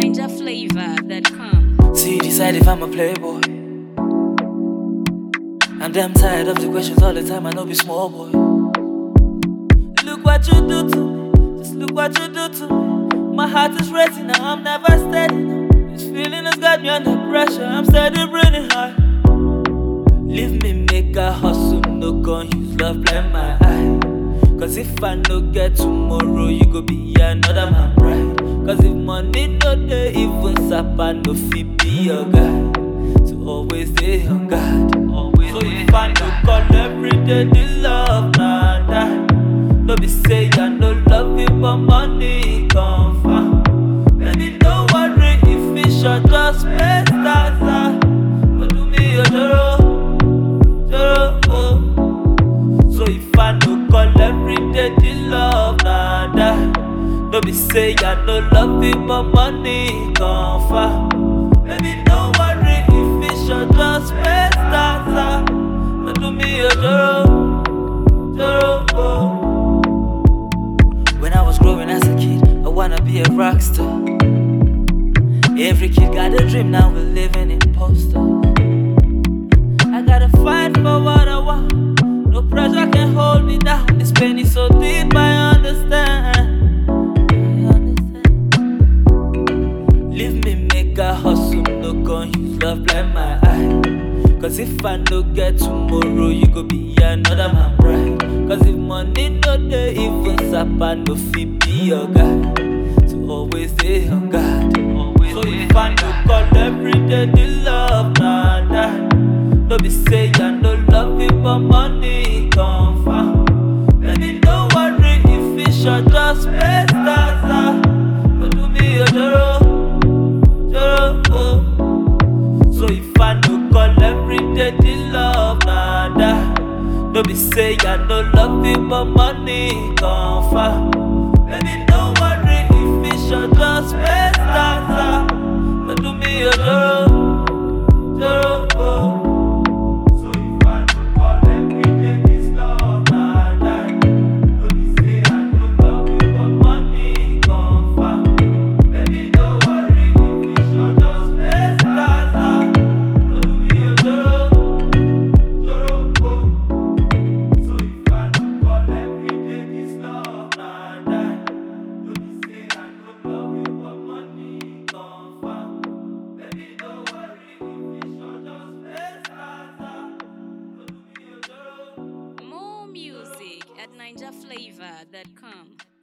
NinjaFlavor.com. See, decide if I'm a playboy. I'm damn tired of the questions all the time. I know be small boy. Look what you do to me. Just look what you do to me. My heart is racing now. I'm never steady. Now. This feeling has got me under pressure. I'm steady breathing hard. Leave me make a hustle. No gun use love blind my eye. Cause if I no get tomorrow, you go be another man bride. Cause if money no day, even Sapa no fit be your guy. So always stay on guard. Always so if I no call every day, the love nah die. No be say I no love you, but money come from. Baby, don't worry if it short just space that's But do me a joro, joro, oh. So if I no call every day, the love nah die. No be say I no love you, but money come far. Baby, don't worry if it short just space that's But do me a joro, joro, oh. When I was growing as a kid, I wanna be a rock star. Every kid got a dream, now we're living in posters. I gotta fight for what I want. No pressure can hold me down. This pain is so deep, I understand. I understand. Leave me make a hustle, no gun use love blind my eye. Cause if I no get tomorrow, you go be another man bride. Cause if money no day, even Sapa no fit be your guy. So always stay on guard. Always so if I no call every day, the love nah die. No be say I no love you, but money come from. Baby, don't worry if it short just space that's But do me a joro, joro, oh. So if I no call every day, the love nah die. No be say I no love you, but money come from. Baby, don't worry if it short just space that's But do me a joro, joro, oh. So if I no call every day, this love nah die. No be say I no love you, but money come from. Baby, don't worry if it short just space that's But do me a joro, joro, oh. So if I no call every day, this love nah die. No be say I no love you, but money come from. Baby, don't worry if it short just space that's But do me a joro. More music at NinjaFlavor.com.